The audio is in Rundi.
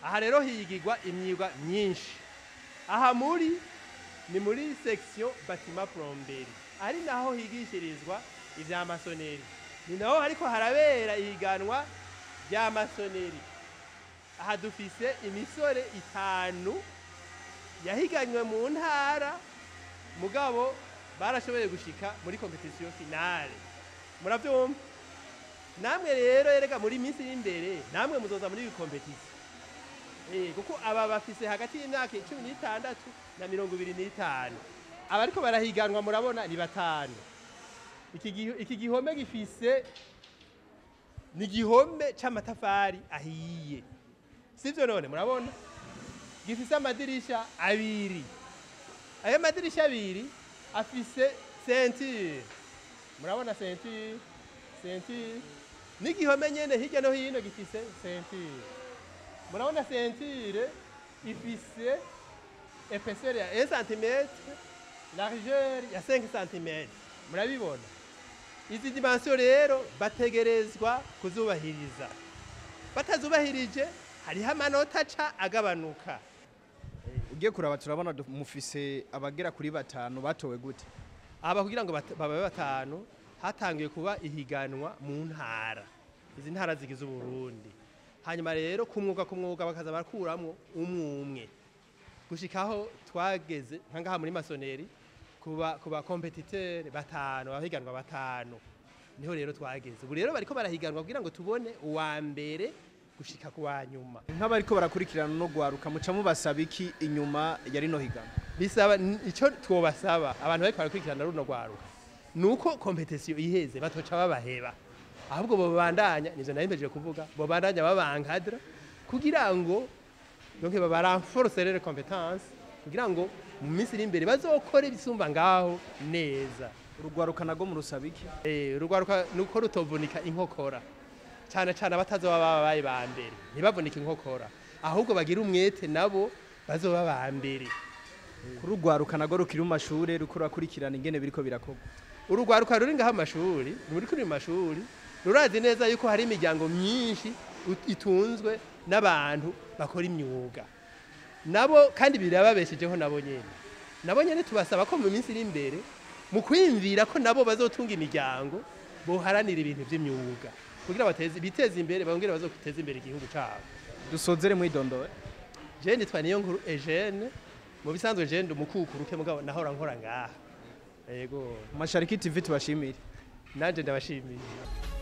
aha rero higirwa imyuga myinshi aha muri ni muri section bâtiment plomberie ari naho higishirizwa ivya masoneri ni naho hariko harabera ihiganwa rya masoneri aha dufise imisore itanu yahiganywe mu ntara mugabo barashoboye gushika muri competition finale muravyumva namwe rero erega muri minsi y'imbere namwe muzoza muri iyi competition Eh, kuko aba bafise hagati y'imyaka cumi n'itandatu na mirongo ibiri n'itanu abariko barahiganwa murabona ni batanu iki giho- iki gihome gifise ni igihome c'amatafari ahiye sivyo none murabona gifise amadirisha abiri ayo madirisha abiri afise ceinture murabona ceinture ceinture n'igihome nyene hirya no hino gifise ceinture murabona ceinture ifise épaisseur ya 1 cm largeur ya 5 cm murabibona izi dimension rero bategerezwa kuzubahiriza batazubahirije hariho amanota aca agabanuka ugiye kuraba turabona du- mufise abagera kuri batanu batowe gute aba kugira ngo bat- bababe batanu hatangiye kuba ihiganwa mu ntara izi ntara zigize uburundi hanyuma rero ku mwuga ku mwuga bakaza barakuramwo umwe umwe gushikaho twageze nka ngaha muri masoneri kuba kuba competiteur batanu abahiganwa batanu niho rero twageze ubu rero bariko barahiganwa kugira ngo tubone uwa mbere gushika ku wa nyuma nk'abariko barakurikirana no gwaruka muca mubasaba iki inyuma ya rino higanwa bisaba n- ico twobasaba abantu bariko barakurikirana runo rwaruka nuko competition iheze batoca babaheba ahubwo bobandanya nivyo nari mpejeje kuvuga bobandanya babankadra kugira ngo donc babarenforce les compétences kugira ngo mu minsi iri imbere bazokore ibisumba ngaho neza urugwaruka nago murusaba iki Eh, urugwaruka nuko rutovunika inkokora cyane cyane abatazoba babaye ba mbere ntibavunike inkokora ahubwo bagira umwete nabo bazoba ba mbere urugwaruka nago rukiri mu mashure ruko rurakurikirana ingene biriko birakorwa urugwaruka ruri ngaho amashuri ruri kuri mashuri rurazi neza yuko hari imiryango myinshi ut- itunzwe n'abantu bakora imyuga nabo kandi birababeshejeho nabo nyene nabo nyene tubasaba ko mu minsi iri imbere mu kwiyumvira ko nabo bazotunga imiryango boharanira ibintu vy'imyuga kugira bateze biteze imbere bongere bazoteza imbere igihugu cabo dusozere mwidondowe je nitwa niyo nkuru Eugene mu bisanzwe je ndi umukukuruke mugabo nahora nkora ngaha yego mashariki tv tubashimire nanje ndabashimiye